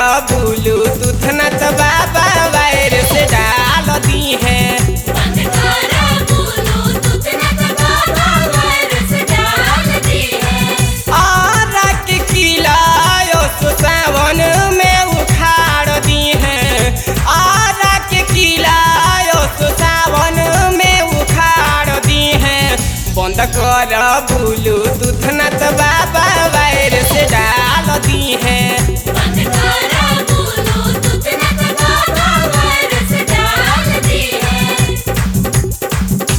Bluetooth न तो बाबा वायर से डाल दी है बंद करा ब्लूटूथ न तो बाबा वायरस डाल दी है और के किलायो सो सावन में उखाड़ दी है और के किलायो सो सावन में उखाड़ दी है बंद कर ब्लूटूथ न तो बाबा वायर से डाल दी है बंद करा ब्लूटूथ न तो बाबा वायरस डाल दी है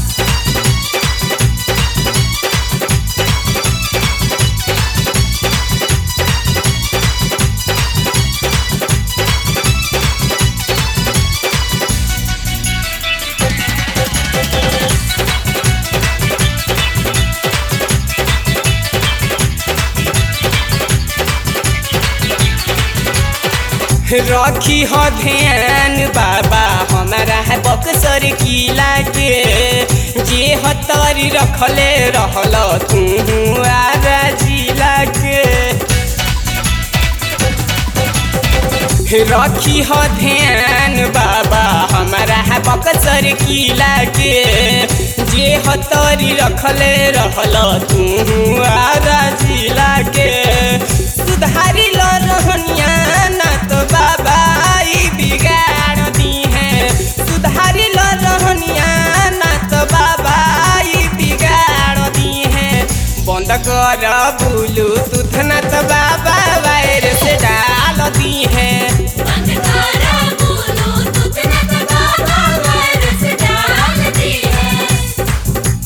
रखी हो ध्यान बाबा हमारा है बक्सर किला के जे हतरी रखले रहल तू आरा जिला के रखी हो ध्यान बाबा हमारा है बक्सर किला के जे हतरी रखले रहल तू आरा जिला के सुधारी लो रहनिया ना तो बाबा ई बिगाड़ दी है सुधारी लो रहनिया ना तो बाबा ई बिगाड़ दी है बंद कर ब्लूटूथ ना तो बाबा वायर से डाल दी है बंद करा ब्लूटूथ न तो बाबा वायरस डाल दी है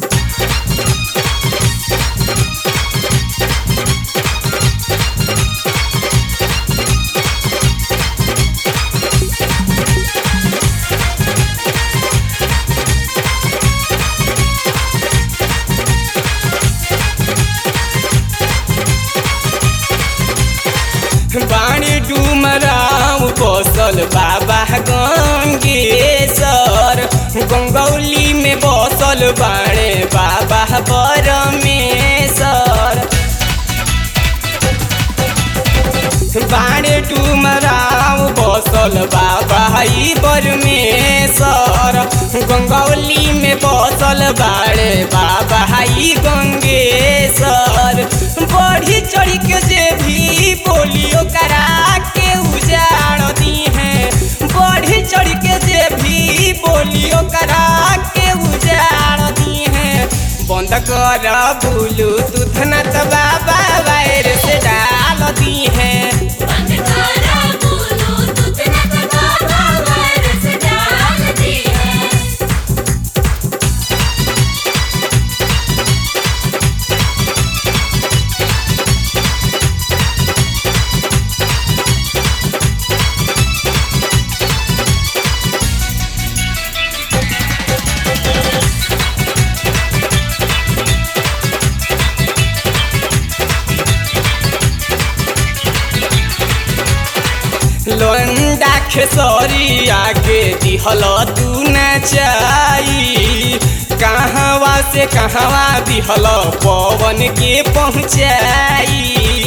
बाणी डुमराव बसल बाबा गंगेश्वर गंगौली में बसल बाणे बाबा परमेश्वर बाणे डुमराव बसल बाबा ई परमेश्वर गंगौली में बसल बाणे बाबा ई गंगेश्वर बढ़ी चढ़ी के जे भी बोलियो करा के उजाड़ दी है बढ़ी चढ़ी के जे भी बोलियो करा के उजाड़ दी है बंद कर ब्लूटूथ न तो बाबा वायर से डाल दी है बंद करा ब्लूटूथ न तो बाबा वायरस डाल दी है लोंडा खेसरी आगे दिहल तू न चाई कहवा से कहवा दिहल पवन के पहुँचाई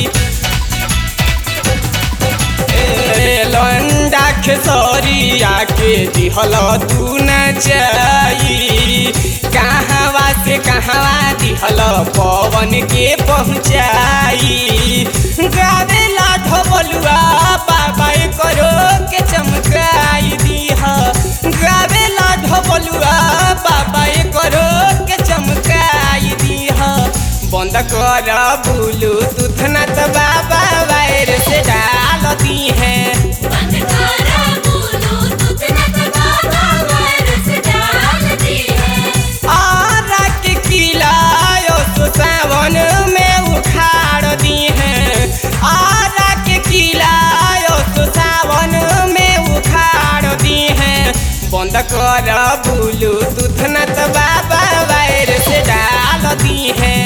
ए, लोंडा खेसरी आगे दिहल तू न चाई कहवा से कहवा दिहल पवन के पहुँचाई गावेला ढोबलुआ बाबा करो के चमकाई दीह गावेला ढोबलुआ बाबा करो के चमकाई दीह बंद कर ब्लूटूथ न तो बाबा वायर से डाल दी है बंद करा ब्लूटूथ न तो बाबा वायरस डाल दी है और के किलायो सो सावन में उखाड़ दी है और के किलायो सो सावन में उखाड़ दी है बंद कर ब्लूटूथ न तो बाबा वायर से डाल दी है